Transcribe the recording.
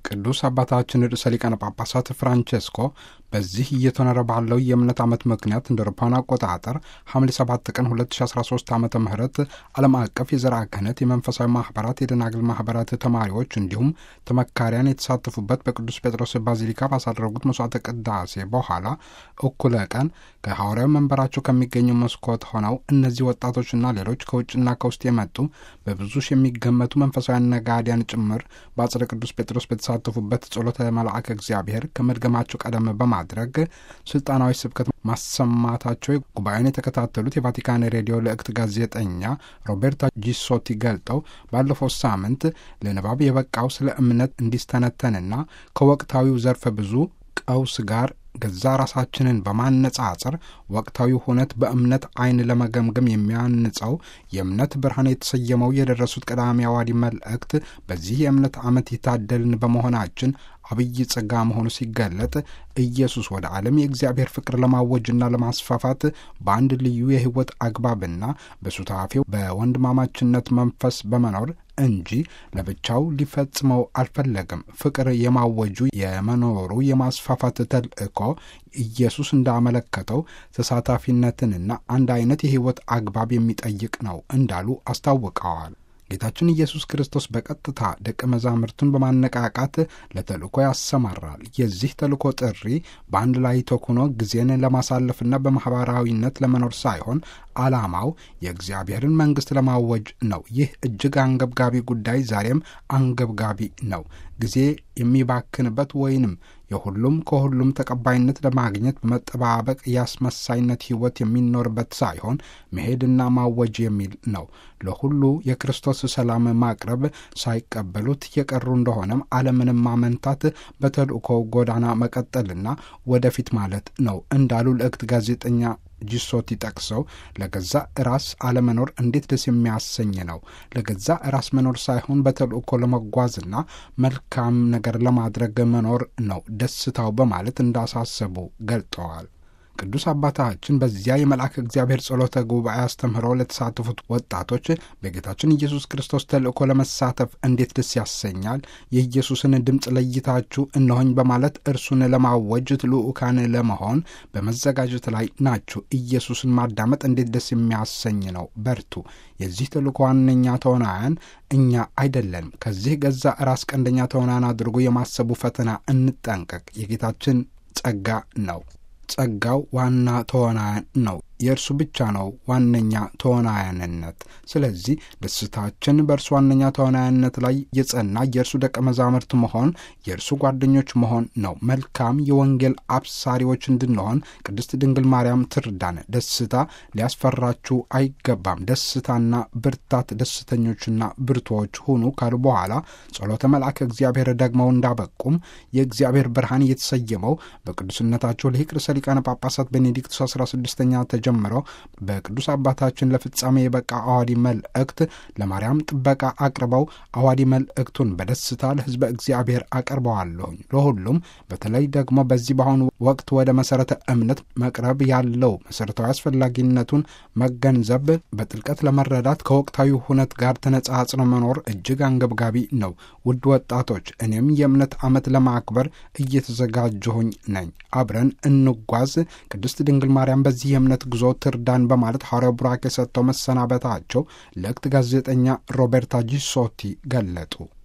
ቅዱስ አባታችን ርዕሰ ሊቃነ ጳጳሳት ፍራንቼስኮ በዚህ እየተኖረ ባለው የእምነት ዓመት ምክንያት እንደ አውሮፓውያን አቆጣጠር ሐምሌ 7 ቀን 2013 ዓ ም ዓለም አቀፍ የዘርዓ ክህነት የመንፈሳዊ ማኅበራት የደናግል ማኅበራት ተማሪዎች እንዲሁም ተመካሪያን የተሳተፉበት በቅዱስ ጴጥሮስ ባዚሊካ ባሳደረጉት መስዋዕተ ቅዳሴ በኋላ እኩለ ቀን ከሐዋርያዊ መንበራቸው ከሚገኘው መስኮት ሆነው እነዚህ ወጣቶችና ሌሎች ከውጭና ከውስጥ የመጡ በብዙ ሺህ የሚገመቱ መንፈሳውያን ነጋዲያን ጭምር በአጽደ ቅዱስ ጴጥሮስ በተሳተፉበት ጸሎተ መልአከ እግዚአብሔር ከመድገማቸው ቀደም በማድረግ ስልጣናዊ ስብከት ማሰማታቸው ጉባኤውን የተከታተሉት የቫቲካን ሬዲዮ ልእክት ጋዜጠኛ ሮቤርታ ጂሶቲ ገልጠው ባለፈው ሳምንት ለንባብ የበቃው ስለ እምነት እንዲስተነተንና ከወቅታዊው ዘርፈ ብዙ ቀውስ ጋር ገዛ ራሳችንን በማነጻጸር ወቅታዊ ሁነት በእምነት ዓይን ለመገምገም የሚያንጸው የእምነት ብርሃን የተሰየመው የደረሱት ቀዳሚ አዋዲ መልእክት በዚህ የእምነት ዓመት የታደልን በመሆናችን አብይ ጸጋ መሆኑ ሲገለጥ ኢየሱስ ወደ ዓለም የእግዚአብሔር ፍቅር ለማወጅና ለማስፋፋት በአንድ ልዩ የሕይወት አግባብና በሱታፌው በወንድማማችነት መንፈስ በመኖር እንጂ ለብቻው ሊፈጽመው አልፈለግም። ፍቅር የማወጁ የመኖሩ የማስፋፋት ተልእኮ ኢየሱስ እንዳመለከተው ተሳታፊነትንና አንድ አይነት የሕይወት አግባብ የሚጠይቅ ነው እንዳሉ አስታውቀዋል። ጌታችን ኢየሱስ ክርስቶስ በቀጥታ ደቀ መዛሙርቱን በማነቃቃት ለተልእኮ ያሰማራል። የዚህ ተልእኮ ጥሪ በአንድ ላይ ተኩኖ ጊዜን ለማሳለፍና በማኅበራዊነት ለመኖር ሳይሆን ዓላማው የእግዚአብሔርን መንግሥት ለማወጅ ነው። ይህ እጅግ አንገብጋቢ ጉዳይ ዛሬም አንገብጋቢ ነው። ጊዜ የሚባክንበት ወይንም የሁሉም ከሁሉም ተቀባይነት ለማግኘት በመጠባበቅ የአስመሳይነት ሕይወት የሚኖርበት ሳይሆን መሄድና ማወጅ የሚል ነው። ለሁሉ የክርስቶስ ሰላም ማቅረብ ሳይቀበሉት የቀሩ እንደሆነም ዓለምንም ማመንታት በተልእኮ ጎዳና መቀጠልና ወደፊት ማለት ነው እንዳሉ ልእክት ጋዜጠኛ ጂሶቲ ጠቅሰው ለገዛ ራስ አለመኖር እንዴት ደስ የሚያሰኝ ነው። ለገዛ ራስ መኖር ሳይሆን በተልእኮ ለመጓዝና መልካም ነገር ለማድረግ መኖር ነው ደስታው በማለት እንዳሳሰቡ ገልጠዋል። ቅዱስ አባታችን በዚያ የመልአክ እግዚአብሔር ጸሎተ ጉባኤ አስተምህሮ ለተሳተፉት ወጣቶች በጌታችን ኢየሱስ ክርስቶስ ተልእኮ ለመሳተፍ እንዴት ደስ ያሰኛል። የኢየሱስን ድምፅ ለይታችሁ እነሆኝ በማለት እርሱን ለማወጅ ልዑካን ለመሆን በመዘጋጀት ላይ ናችሁ። ኢየሱስን ማዳመጥ እንዴት ደስ የሚያሰኝ ነው። በርቱ። የዚህ ተልእኮ ዋነኛ ተዋናያን እኛ አይደለንም። ከዚህ ገዛ ራስ ቀንደኛ ተዋናያን አድርጎ የማሰቡ ፈተና እንጠንቀቅ። የጌታችን ጸጋ ነው። ጸጋው ዋና ተዋናያን ነው። የእርሱ ብቻ ነው ዋነኛ ተዋናያንነት። ስለዚህ ደስታችን በእርሱ ዋነኛ ተዋናያንነት ላይ የጸና የእርሱ ደቀ መዛሙርት መሆን፣ የእርሱ ጓደኞች መሆን ነው። መልካም የወንጌል አብሳሪዎች እንድንሆን ቅድስት ድንግል ማርያም ትርዳን። ደስታ ሊያስፈራችሁ አይገባም። ደስታና ብርታት፣ ደስተኞችና ብርቱዎች ሁኑ ካሉ በኋላ ጸሎተ መልአከ እግዚአብሔር ደግመው እንዳበቁም የእግዚአብሔር ብርሃን የተሰየመው በቅዱስነታቸው ልሂቅ ርዕሰ ሊቃነ ጳጳሳት ቤኔዲክቱስ 16ኛ ጀምረው በቅዱስ አባታችን ለፍጻሜ የበቃ አዋዲ መልእክት ለማርያም ጥበቃ አቅርበው አዋዲ መልእክቱን በደስታ ለሕዝበ እግዚአብሔር አቀርበዋለሁኝ። ለሁሉም በተለይ ደግሞ በዚህ በአሁኑ ወቅት ወደ መሠረተ እምነት መቅረብ ያለው መሠረታዊ አስፈላጊነቱን መገንዘብ፣ በጥልቀት ለመረዳት ከወቅታዊ ሁነት ጋር ተነጻጽሮ መኖር እጅግ አንገብጋቢ ነው። ውድ ወጣቶች፣ እኔም የእምነት ዓመት ለማክበር እየተዘጋጀሁኝ ነኝ። አብረን እንጓዝ። ቅድስት ድንግል ማርያም በዚህ የእምነት ጉዞ ትርዳን በማለት ሐዋርያው ቡራኬ ሰጥተው መሰናበታቸው ልእክት ጋዜጠኛ ሮቤርታ ጂሶቲ ገለጡ።